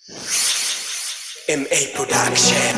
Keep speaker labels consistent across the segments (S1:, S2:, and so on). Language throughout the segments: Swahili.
S1: MA Production.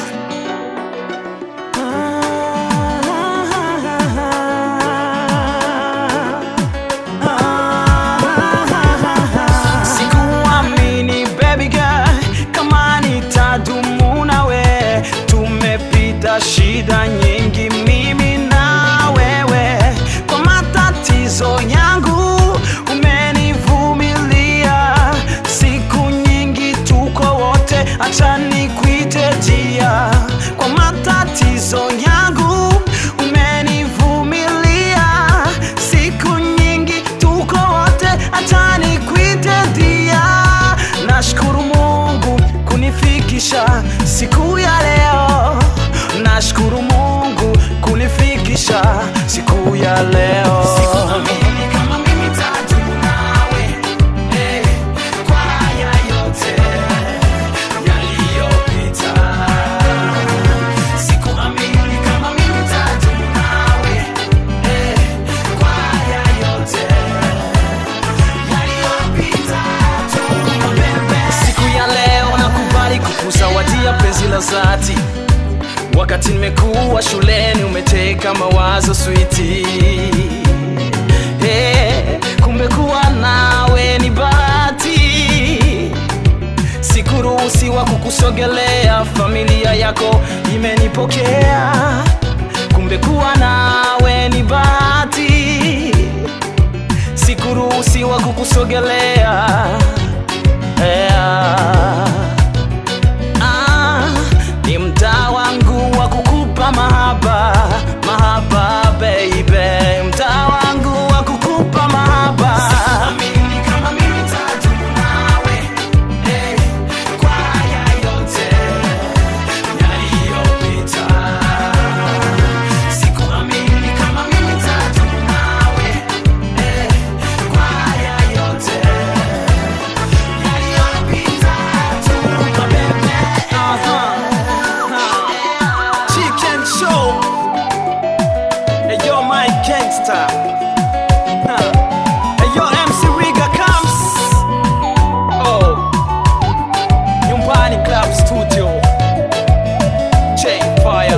S2: Sikuamini baby girl kama nitadumu nawe, tumepita shida nyingi mimi na wewe, kwa matatizo yangu umenivumilia, siku nyingi tuko wote, acha nikuite jia, kwa matatizo yangu umenivumilia, siku nyingi tuko wote, acha nikuite dia. Nashukuru Mungu kunifikisha siku ya leo, nashukuru Mungu kunifikisha siku ya leo. Sikuamini kama mimi tadumu nawe, eh, kwa haya yote yaliyopita. Sikuamini kama mimi tadumu nawe, eh, kwa haya yote yaliyopita. Siku ya leo nakubali kukuzawadia penzi la dhati wakati nimekuwa shuleni umeteka mawazo switi hey, kumbe kuwa nawe ni bahati sikuruhusiwa kukusogelea familia yako imenipokea kumbe kuwa nawe ni bahati sikuruhusiwa kukusogelea yeah. Ah, ni mtaa wangu wa kukupa mahaba mahaba baby mtaa wangu wa kukupa mahaba Sikuamini kama mimi tadumu nawe, eh, kwa haya yote yaliyopita. Sikuamini kama mimi tadumu nawe, eh, kwa haya yote yaliyopita tu, mabebe. Chicken show. Hey, yo, my gangster. Huh. Hey, yo, MC Riga comes. Oh. Nyumbani Club Studio. J Fire.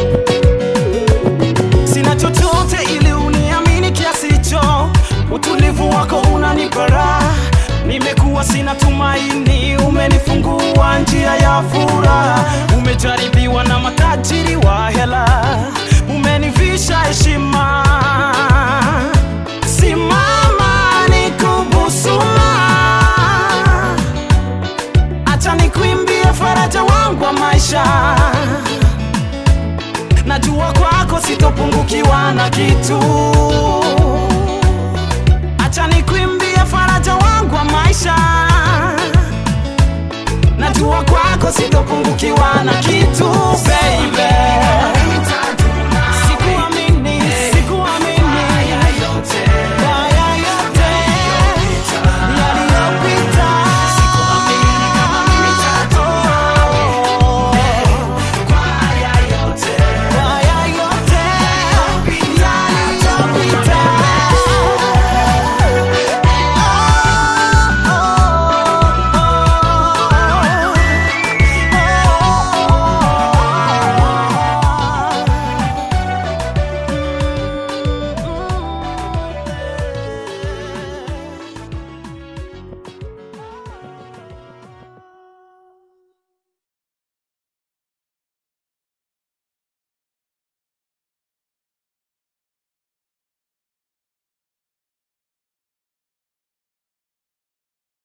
S2: Sina chochote ili uniamini kiasi hicho, utulivu wako unanipa raha. Nimekuwa sina tumaini, umenifungua njia ya furaha. Umejaribiwa na matajiri wa hela, umenivisha heshima. Simama nikubusuma, acha nikuimbie faraja wangu wa maisha najua kwako sitopungukiwa na kitu acha nikuimbie faraja wangu wa maisha